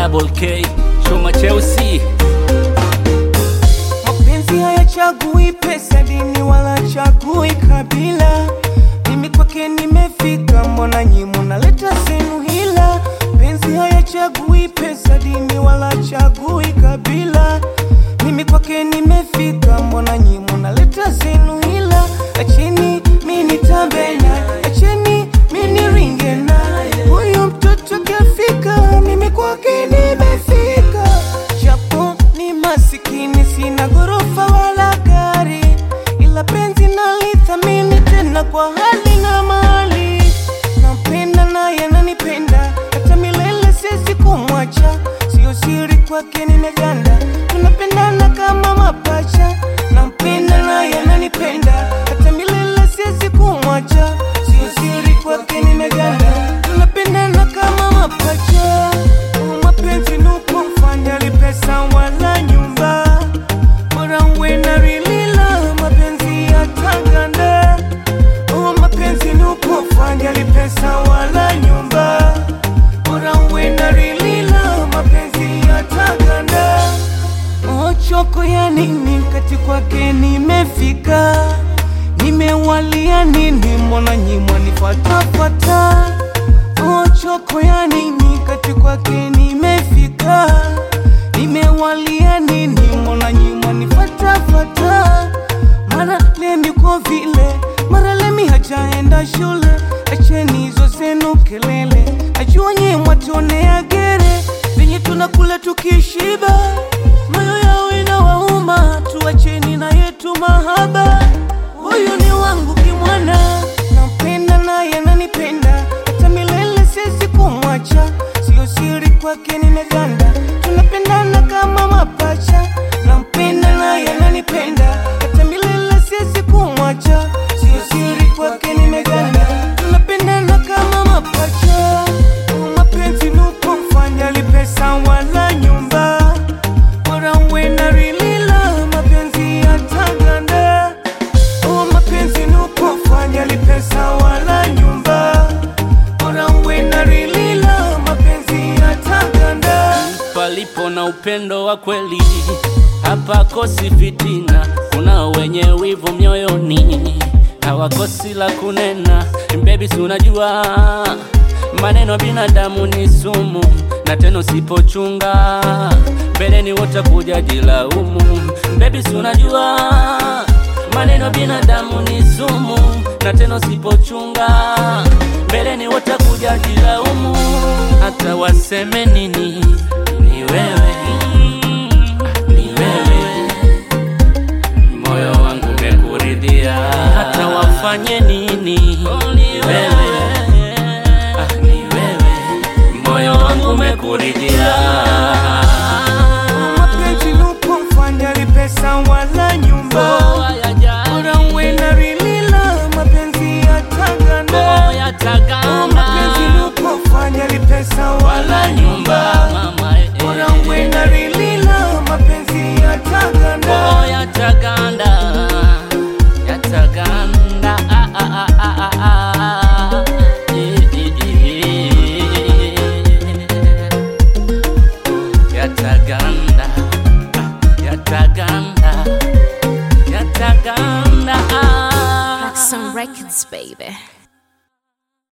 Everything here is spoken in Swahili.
double K chuma cheusi Mapenzi hayachagui pesa, dini wala chagui kabila. Mimi kwake nimefika, mbona nyi munaleta zenu hila? Penzi hayachagui pesa, dini wala chagui kabila. Mimi kwake nimefika, mbona nyi munaleta zenu hila? Acheni mimi nitambe naye, acheni mimi niringe naye. Huyu mtoto kafika, mimi kwake nimefika. Japo ni masikini, sina ghorofa wala gari, ila penzi nalithamini tena kwa hali na mali. Nampenda naye ananipenda, hata milele siwezi kumwacha. Sio siri kwake nimeganda, tunapendana kama mapacha. Nampenda naye ananipenda, hata milele siwezi kumwacha. Sio siri kwake nimeganda, tunapendana kama mapacha. Oh, mapenzi nuko mfanya pesa wala nyumba, bora uwe na rilila mapenzi yataganda. Oh, mapenzi nuko mfanya pesa wala nyumba, bora uwe na rilila mapenzi yataganda. Oh, choko ya nini kati kwake nimefika, nimewalia nini mbona nyimwa nifatafata. Oh, choko ya nini kati kwake nimefika, nimewalia nini mbona nyimwa nifatafata. Mara lemi kwa vile, mara lemi hajaenda shule, acheni hizo zenu kelele, najua nyie mwatonea gere venye tunakula tukishiba, moyo yao inawauma, tuacheni na yetu mahaba. Huyu ni wangu kimwana, nampenda naye ananipenda, hata milele siwezi kumwacha, sio siri kwake nimeganda, tunapendana kama mapacha. Nampenda naye ananipenda, hata milele siwezi kumwacha, sio siri kwake nimeganda, tunapendana kama mapacha. Oh, mapenzi nuko mfanya lipesa wala nyumba, bora uwe na rilila mapenzi yataganda. Oh, mapenzi nuko mfanya lipesa wala nyumba, bora uwe na rilila mapenzi yataganda. palipo na upendo wa kweli hapakosi fitina. Kuna wenye wivu mioyoni hawakosi la kunena. Baby, si unajua maneno ya binadamu ni sumu, na tena usipochunga mbeleni watakuja jilaumu. Baby, si unajua maneno ya binadamu ni sumu, na tena usipochunga mbeleni watakuja jilaumu. Hata waseme nini, ni wewe, ni wewe, moyo wangu umekuridhia. Hata wafanye nini, ni wewe, ah, ni wewe, moyo wangu umekuridhia. Mapenzi nuko mfanya lipesa wala nyumba, bora uwe na rilila mapenzi yataganda. Oh, mapenzi nuko mfanya lipesa wala nyumba, bora uwe na rilila mapenzi yataganda. Yataganda, yataganda, ah, ah, ah, ah, ah, ah. Eh, eh, eh, eh. Yataganda, yataganda, yataganda, ah. Some records, baby.